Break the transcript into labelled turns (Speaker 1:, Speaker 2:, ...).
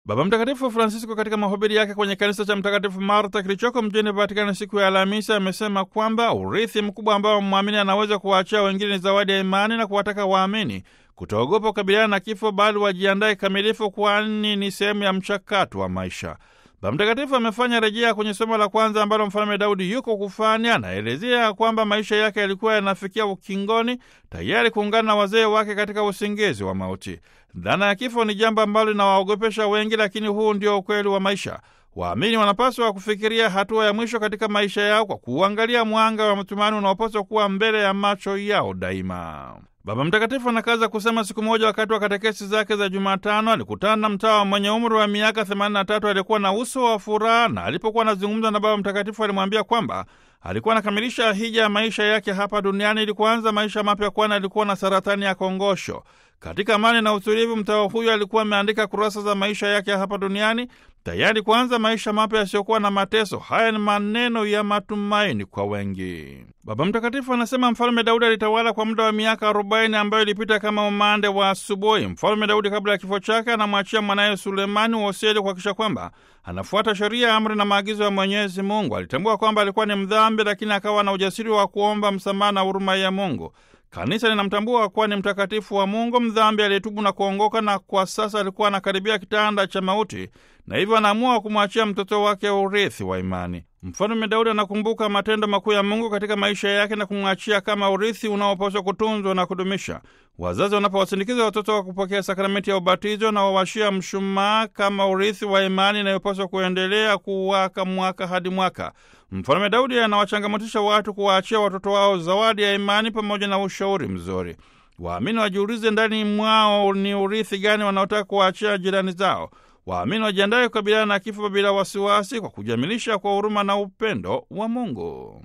Speaker 1: Baba Mtakatifu Francisco katika mahubiri yake kwenye kanisa cha Mtakatifu Marta kilichoko mjini Vatikani siku ya Alhamisi amesema kwamba urithi mkubwa ambao mwamini anaweza kuwaachia wengine ni zawadi ya imani na kuwataka waamini kutoogopa kukabiliana na kifo, bali wajiandae kamilifu, kwani ni sehemu ya mchakato wa maisha. Baba Mtakatifu amefanya rejea kwenye somo la kwanza ambalo Mfalme Daudi yuko kufanya. Anaelezea kwamba maisha yake yalikuwa yanafikia ukingoni, tayari kuungana na wazee wake katika usingizi wa mauti. Dhana ya kifo ni jambo ambalo linawaogopesha wengi, lakini huu ndio ukweli wa maisha. Waamini wanapaswa kufikiria hatua ya mwisho katika maisha yao kwa kuangalia mwanga wa matumaini unaopaswa kuwa mbele ya macho yao daima. Baba Mtakatifu anakaza kusema, siku moja wakati wa katekesi zake za Jumatano alikutana na mtawa mwenye umri wa miaka 83 aliyekuwa na uso wa furaha, na alipokuwa anazungumza na Baba Mtakatifu alimwambia kwamba alikuwa anakamilisha hija ya maisha yake hapa duniani ili kuanza maisha mapya, kwani alikuwa na saratani ya kongosho. Katika amani na utulivu, mtawa huyo alikuwa ameandika kurasa za maisha yake hapa duniani, tayari kuanza maisha mapya yasiyokuwa na mateso. Haya ni maneno ya matumaini kwa wengi. Baba Mtakatifu anasema Mfalme Daudi alitawala kwa muda wa miaka arobaini ambayo ilipita kama umande wa asubuhi. Mfalme Daudi kabla ya kifo chake anamwachia mwanaye Sulemani wosia ili kuhakikisha kwamba anafuata sheria, amri na maagizo ya Mwenyezi Mungu. Alitambua kwamba alikuwa ni mdhambi, lakini akawa na ujasiri wa kuomba msamaha na huruma ya Mungu. Kanisa linamtambua kuwa ni mtakatifu wa Mungu, mdhambi aliyetubu na kuongoka, na kwa sasa alikuwa anakaribia kitanda cha mauti, na hivyo anaamua kumwachia mtoto wake urithi wa imani. Mfalme Daudi anakumbuka matendo makuu ya Mungu katika maisha yake na kumwachia kama urithi unaopaswa kutunzwa na kudumisha. Wazazi wanapowasindikiza watoto wa kupokea sakramenti ya ubatizo na wawashia mshumaa kama urithi wa imani inayopaswa kuendelea kuwaka mwaka hadi mwaka. Mfalme Daudi anawachangamotisha watu kuwaachia watoto wao zawadi ya imani pamoja na ushauri mzuri. Waamini wajiulize ndani mwao ni urithi gani wanaotaka kuwaachia jirani zao. Waamini wajiandaye kukabiliana na kifo bila wasiwasi, kwa kujamilisha kwa huruma na upendo wa Mungu.